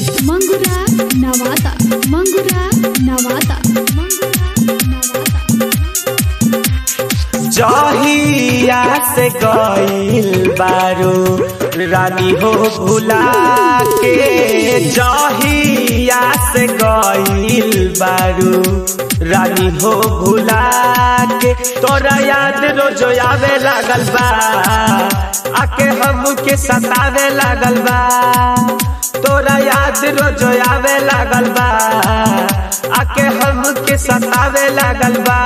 मंगुरा नवाता मंगुरा नवाता मंगुरा नवाता जहिया से गईल बारू रानी हो भुला के जहिया से गईल बारू रानी हो भुला के तोरा याद रोज आवे लागल बा आके हमके सतावे लागल बा तोरा याद रोज आवे लागल बा आके हमके सतावे लागल बा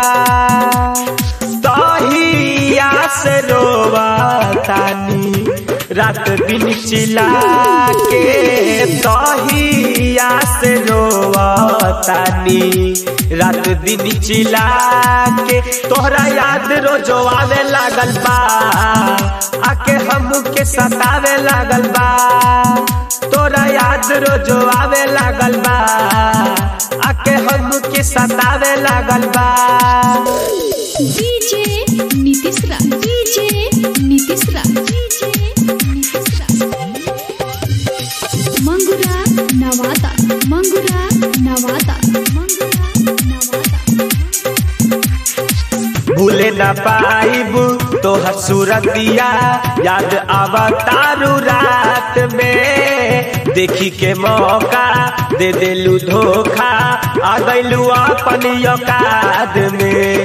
तहिया से रोवा तानी रात दिन चिला के तहिया से रोवा तानी रात दिन चिला के तोहरा याद रोजो आवे लागल बा आके हमके सतावे लागल बा तोरा याद रोजो आवे लागल बा आके हमके सतावे लागल बा डीजे नीतीश रा डीजे नीतीश रा डीजे नीतीश रा मंगुरा नवाता मंगुरा नवाता मंगुरा नवाता भूले न पाइब तोहर सूरतिया याद आवा तारू रात में देखी के मौका दे देलू धोखा आ गइलू अपन औकात में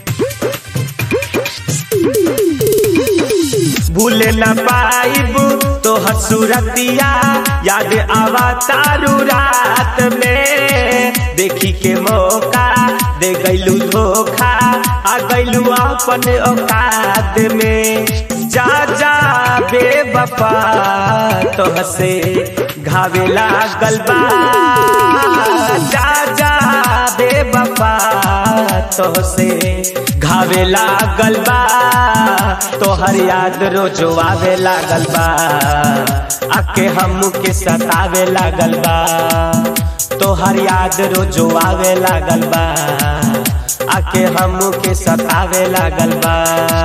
भूले न पाइब तोहर सूरतिया याद आवा तारू रात में देखी के मौका दे गइलू धोखा आ गइलू अपन औकात में जा जा बेवफा तोहसे घावे लागल बा जा जा बेवफा तोहसे घावे लागल बा तोहर याद रोजो आवे लागल बा आके हमके सतावे लागल बा तोहर याद रोजो आवे लागल बा आके हमके सतावे लागल बा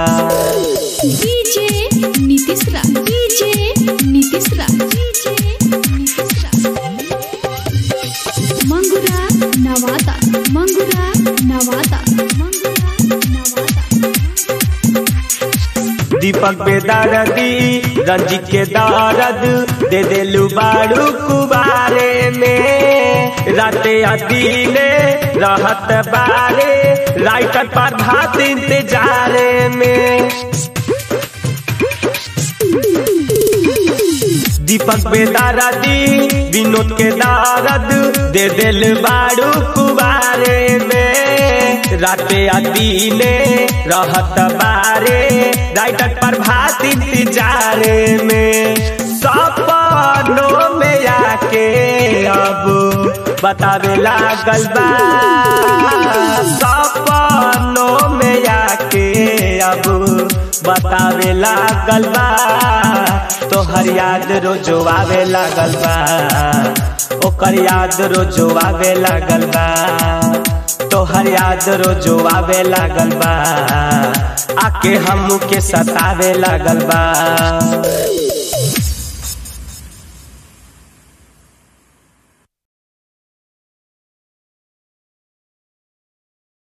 डीजे नीतीश रा डीजे नीतीश रा डीजे नीतीश रा मंगुरा नवाता मंगुरा नवाता मंगुरा नवाता दीपक बेदारदी रंजित के दारद दे देलू बारू कुबारे में राते अदीने रहत बारे राइटर पर भात इंतजारे में दीपक बेदारदी विनोद के दारद दे दिल बारू कुबारे में राते अदीने रहत बारे राइटर पर भात इंतजारे में सपनों में आके अब बतावे लागल बा सपनों में आके अब बतावे लागल बा तोहर याद रोजो आवे लागल बा ओकर याद रोजो आवे लागल बा तोहर याद रोजो आवे लागल बा आके हमके सतावे लागल बा